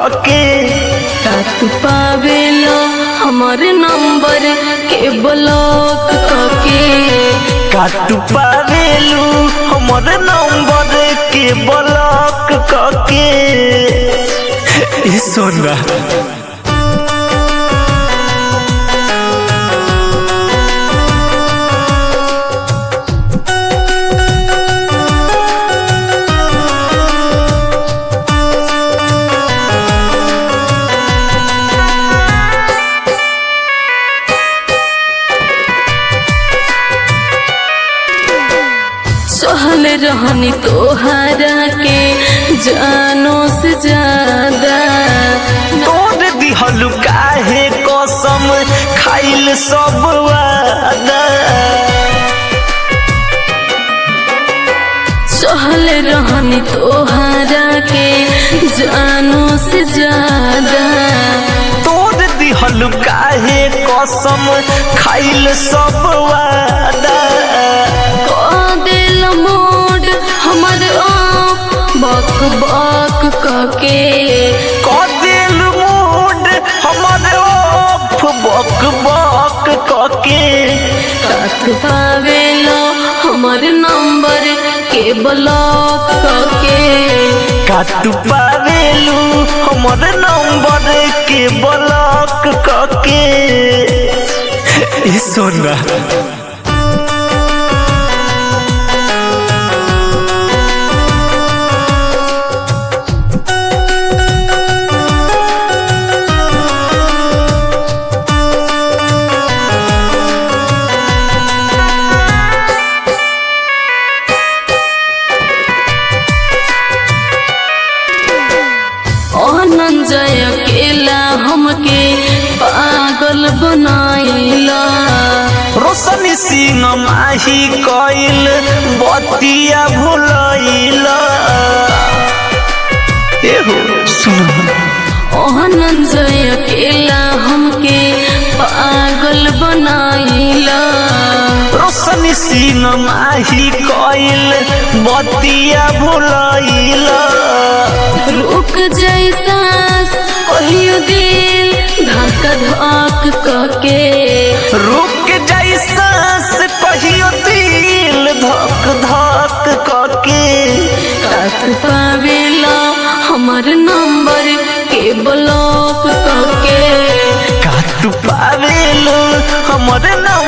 कके का तू पावेलो हमर नंबर के ब्लॉक करके काटू पावेलू हमर नंबर के ब्लॉक कके ई सोना सहल रहनी तोहरा के जानो से ज्यादा तोड़ दिहलु काहे कसम खाइल सब वादा सहल रहनी तोहरा के जानो से ज्यादा तोड़ दिहलु काहे कसम खाइल सब वादा क दिल मोड हमर आप बक बक कके कदिल मूड हमर ओफ बक बक कके कात पावेलो हमर नंबर के ब्लॉक कके काटू पावेलू हमर नंबर के ब्लॉक कके ई सोना अनंजय अकेला हमके पागल बनाइला रोशनी सिंह माही कइल बतिया भुलैला एहो सुन अनंजय अकेला हमके पागल बनाइला रोशनी सिंह माही कइल बतिया भुलैला रुक जैसा कहियो दिल धक धक कके रुक जैसा से कहियो दिल धक धक कके कात पावेला हमर नंबर के ब्लॉक कके काटू पावेलू हमर नंबर